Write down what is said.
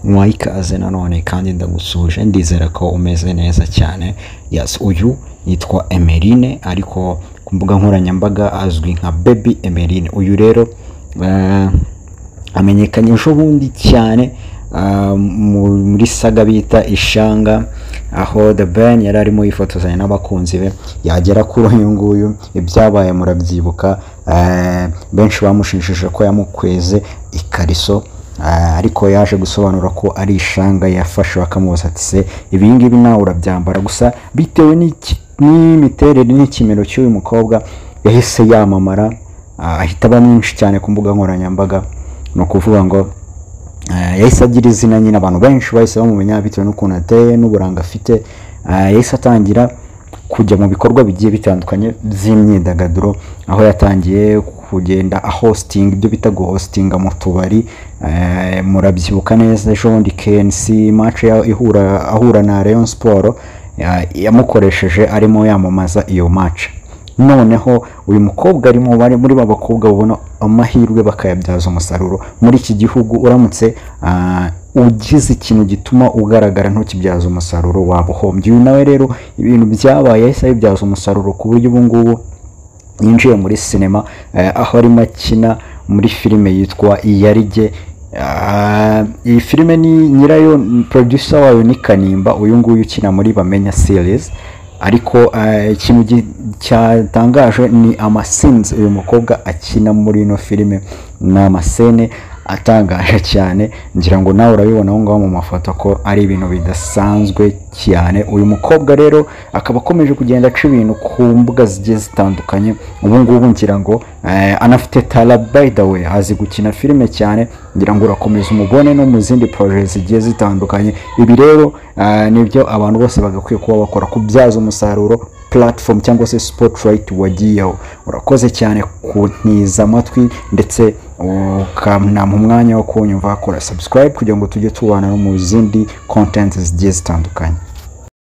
nywa ikaze nanone kandi ndagusuhuje ndizera ko umeze neza cyane yasi uyu yitwa Emeline ariko ku mbuga nkoranyambaga azwi nka Baby Emeline uyu rero eh, amenyekanye ejobundi cyane ah, mu- muri saga bita ishanga aho the ben yari arimo yifotozanya n'abakunzi be yagera kuri uyu nguyu ibyabaye murabyibuka eh, benshi bamushishije ko yamukweze ikariso Ah, ariko yaje gusobanura ko ari ishanga yafashe bakamubaza ati se ibingibi nawe urabyambara gusa bitewe n'iki- n'imiterere n'ikimero cy'uyu mukobwa yahise yamamara ah, ahita aba mwinshi cyane ku mbuga nkoranyambaga ni ukuvuga ngo Eh, yahise agira izina nyine abantu benshi bahise bamumenya bitewe n'ukuntu ateye n'uburanga afite Eh, yahise atangira kujya mu bikorwa bigiye bitandukanye by'imyidagaduro aho yatangiye kugenda ahosting ibyo bita guhostinga mu tubari Eh, murabyibuka neza ejo bundi KNC match ya- ihura ahura na Rayon Sport ya- yamukoresheje arimo yamamaza iyo match noneho uyu mukobwa arimo bari muri ba bakobwa babona amahirwe bakayabyaza umusaruro muri iki gihugu uramutse ah, ugize ikintu gituma ugaragara ntukibyaze umusaruro waba uhombye uyu nawe rero ibintu byabaye yahise abibyaza umusaruro ku buryo ubu ngubu yinjiye muri sinema eh, aho arimo akina muri filime yitwa yarige Ah, iyi filime ni nyirayo producer wayo ni kanimba uyu nguyu ukina muri bamenya series ariko eh, ikintu gi- cyatangaje ni amasinzi uyu mukobwa akina muri ino filime ni amasene atangaje cyane ngira ngo nawe urabibona aho ngaho mu mafoto ko ari ibintu bidasanzwe cyane uyu mukobwa rero akaba akomeje kugenda aca ibintu ku mbuga zigiye zitandukanye ubu ngubu ngira ngo eh, anafite tara by the way azi gukina filime cyane ngira ngo urakomeza umubone no mu zindi projet zigiye zitandukanye ibi rero eh, nibyo abantu bose bagakwiye kuba bakora kubyaza umusaruro platform cyangwa se spotlight wagiyeho urakoze cyane kuntiza amatwi ndetse ukanampa umwanya wo kunyumva kora subscribe kugira ngo tujye tubana no mu zindi content zigiye zitandukanye